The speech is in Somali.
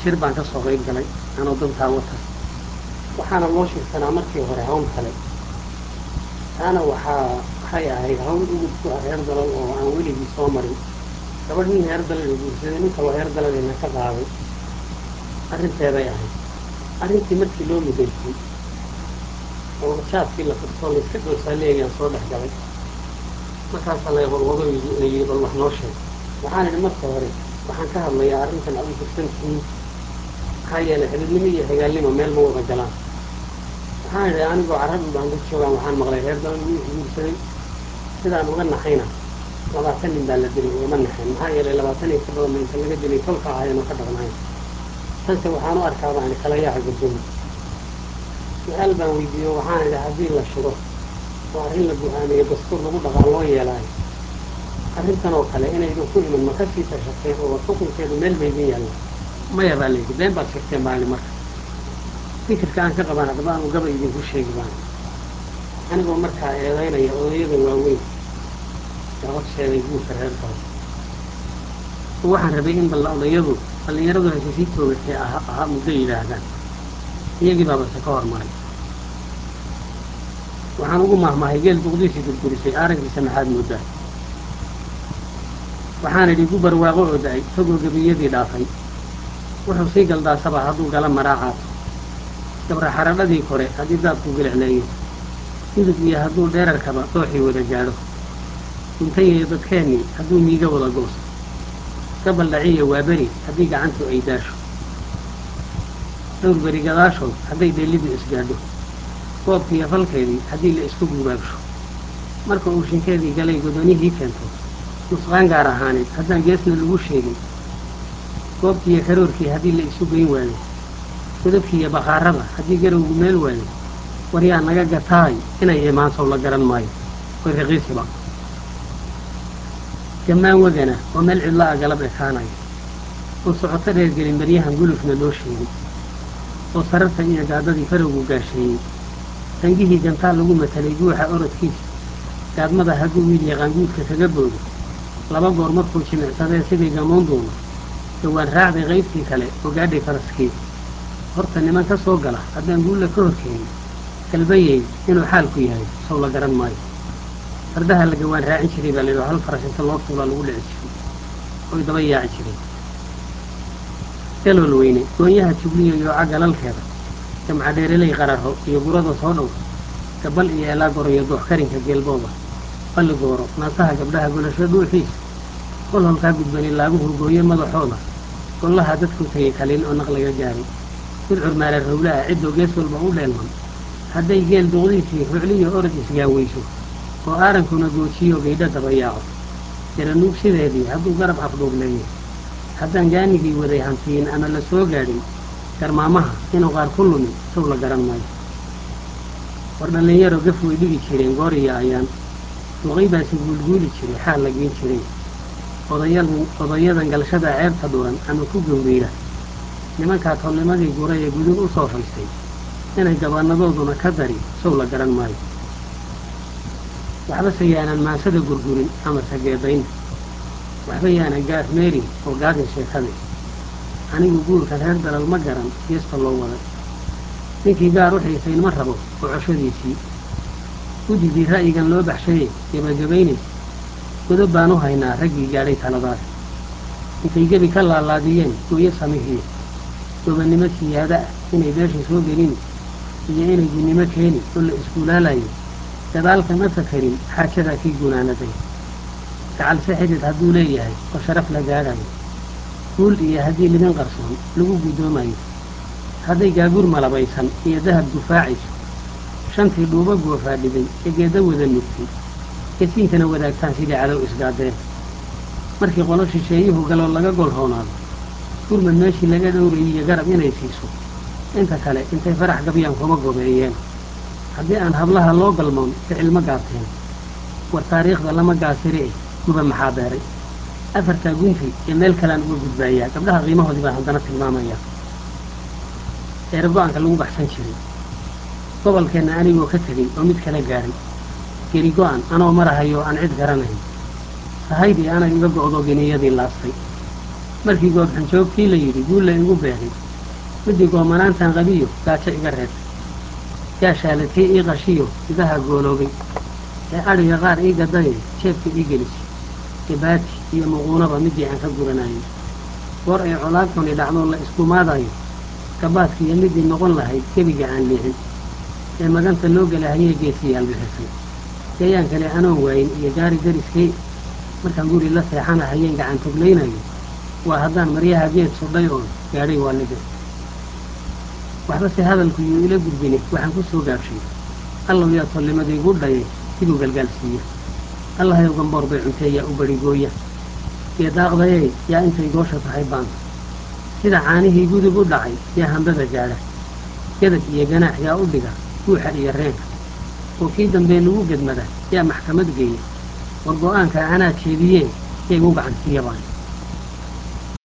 shir baan ka soo qayb galay anoo dantaa wata waxaana loo shirsanaa markii hore hawl kale taana waxaa waxay ahayd hawl udub ku ah reer dalal oo aan weligii soo marin gabadh nin reer dalal guursaday nin kaloo reer dalalina ka qaaday arrinteeday ahayd arrintii markii loo mudaysay oo jaadkii la furtoo layska goosaa leeyaan soo dhex galay markaasaa la wadwado layii bal wax noo sheeg waxaan idhi marka hore waxaan ka hadlayaa arrintan aad u fursan tihiin maxaa yeelay xididnimo iyo hagaalnimo meel ma wada galaan waxaan idhi anigoo carab u baanda joogaan waxaan maqlay reer dalal wuu guursaday sidaan uga naxayna labaatan nin baa la dilay ugama naxayn maxaa yeelay labaatan iyo ka badan inta laga dilay tolka ahayanoo ka dhaqnayn tanse waxaan u arkaa baan kala yaaca gudoomi su-aal baan weydiiyo waxaan idhi haddii la shiro oo arrin la go-aamiyo dastuur lagu dhaqaan loo yeelaayo arrintan oo kale inaydan ku iman ma kasii tashateen oo xukunkeedu meel ba idin yaalla maya baa layidhi been baad sheegteen baani marka fikirka aan ka qaban haddaba aanu gaba idinku sheegi baan anigoo markaa eedaynaya odayada waaweyn ee horseeday guurka reer dalo oo waxaan rabay in balla odayadu dhallinyaradu heshay sii toogatay ahaa muddo yidhaahdaan iyagii baabase ka hormaray waxaan ugu mahmahay geel duqdiisii gurgurisay araggiisa maxaad moodaa waxaan idhi gu barwaaqo oo da-ay isagoo gebiyadii dhaafay wuxuu sii galdaasaba hadduu gala maraacaas gabra xaradhadii kore haddii daadku gilicleeyo hidub iyo hadduu dheerarkaba dooxii wada gaadho duntayiyo dadkeennii hadduu miiga wada gooso gabal dhaciya waa beri haddii gacantu ay daasho dhowr beri gadaashood hadday dheellidu isgaadho goobkiiyo falkeedii haddii la isku gubaabsho marka uu shinkeedii galay godonihii keento nusqaan gaar ahaaneed haddaan geesna lagu sheegin goobkiiyo karoorkii haddii la isu geyn waayo godabkiiyo bakhaarada haddii garowgu meel waayo waryaa naga gataay inay imaansow la garan maayo way raqiisiba gammaan wegana oo meel cidla a galab ekaanayo oo socoto dheer gelin baryahan gulufna loo sheegin oo sararta iyo gaadadii farowgu gaasheeyey tangihii gantaal lagu matalay guuxa orodkiisa gaadmada hadduu wiil yaqaan guudka kaga boodo laba goor markuu jimicsadee sidii gamoon doono dhowaan raacday qaybtii kale oo gaadhay faraskii horta niman ka soo gala haddaan guulla ka horkeenin galbayey inuu xaalku yahay sow la garan maayo fardaha la gawaan raacin jiray baa layidhaho hal farash inta loo fuulaa lagu dhici jiray oy daba yaaci jireen galool weyne goonyaha jubliyo yooca galalkeeda jamca dheereley qararho iyo gurada soo dhow gabal iyo elaagoro iyo dooxkarinka geelbooba balligooro naasaha gabdhaha golasho dhuuxiisa kol holkaa gudbani laaguhu gooye madaxooda gollaha dadku tegay kaliin oo naqlaga gaaray gudcur maala rowlaha ciddoo gees walba u dheelman hadday geel duqdiisii rucliyo orod isgaaweyso oo aarankuna goojiyo gaydho daba yaaco jaranuug sideedii hadduu garab afdhuubleeyo haddaan gaanigii waday hantiyin ama la soo gaadhin garmaamaha inuu qaar ku lumin sow la garan maayo war dhallinyaro gaf way dhigi jireen goor iyo ayaan duqay baasi guulguuli jiray xaal la geen jiray odayadan odayadan galshada ceebta dhuran ama ku gawriira nimankaa tolnimadii gura ee gudun u soo faystay inay gabaanadooduna ka dari sow la garan maayo waxbase yaanan maansada gurgurin ama sageedayn waxba yaanan gaaf meerin oo gaadin sheekade anigu guurka reer dalal ma garan geesta loo waday ninkii gaar u xiisayn ma rabo oo coshadiisii guddigii ra'yigan loo baxshaye gebagabaynaysa godob baan u haynaa raggii gaadhay taladaas intay gebi ka laalaadiyeen gooyo samihiyo gobannimo siyaada ah inay beesha soo gelin iyo inay gunnimo keeni oo la iskuulaalayo gadaalka ma fakarin xaajadaa kii gunaanaday gacalse xidid hadduu leeyahay oo sharaf la gaadhayo guul iyo haddii libin qarsoon lagu guddoomayo hadday gaaguur malabaysan iyo dahab gufaacayso shantii dhuuba goofaa dhibay ee geedda wada nugtay gasiinkana wadaagtaan sidii cadow isgaadeen markii qolo shisheeyuhu galoo laga golhoonaado gurmad meeshii laga dhowrayay iyo garab inay siiso inta kale intay farax gabyaan kuma gobeeyeen haddii aan hablaha loo galmoon ficil ma gaabteen war taariikhda lama gaasiri eh guba maxaa beeray afartaa gunti ee meel kalean uga gudbaayaa gabdhaha qiimahoodii baan haddana tilmaamaya eera go-aanka lagu baxsan jiray gobolkeenna anigoo ka tegey oo mid kala gaadhay geri go-an anoo marahayoo aan cid garanayn sahaydii anay iga go'do geniyadii laastay markii goobxanjoogtii la yidhi guulla igu beegay midii goomanaantan qabiyo gaajo iga reeb gaashaalatee ii qashiyo idaha gooloobay ee adhiga qaar ii gadaye jeebka ii gelis gabaati iyo muquunaba midii aan ka guranayay goor ay colaad xuni dhacdoo la iskumaadayo gabaadkiiyo midii noqon lahayd gebiga aan leexin ee maganta loo gelahayee geesiyaal bixisay gayaan kale anoon waayin iyo gaari dariskay markaan guri la seexanahayeen gacan toglaynayo waa haddaan maryaha geed sudhay oo gaadhay waalide waxbase hadalku yuu ila gudbine waxaan ku soo gaabshay allow yaa tollimadaygu dhaye siduu galgaalsiiya allahayow gamboor bay cuntee yaa u barigooya geedaaqdayey yaa intay goosha tahay baanta sida caanihii gudub u dhacay yaa hambada gaadha gadab iyo ganaax yaa u dhiga guuxa iyo reenka oo kii dambee lagu gedmada yaa maxkamad geeya war go-aanka anaa jeediyee yay u gacansiiya baan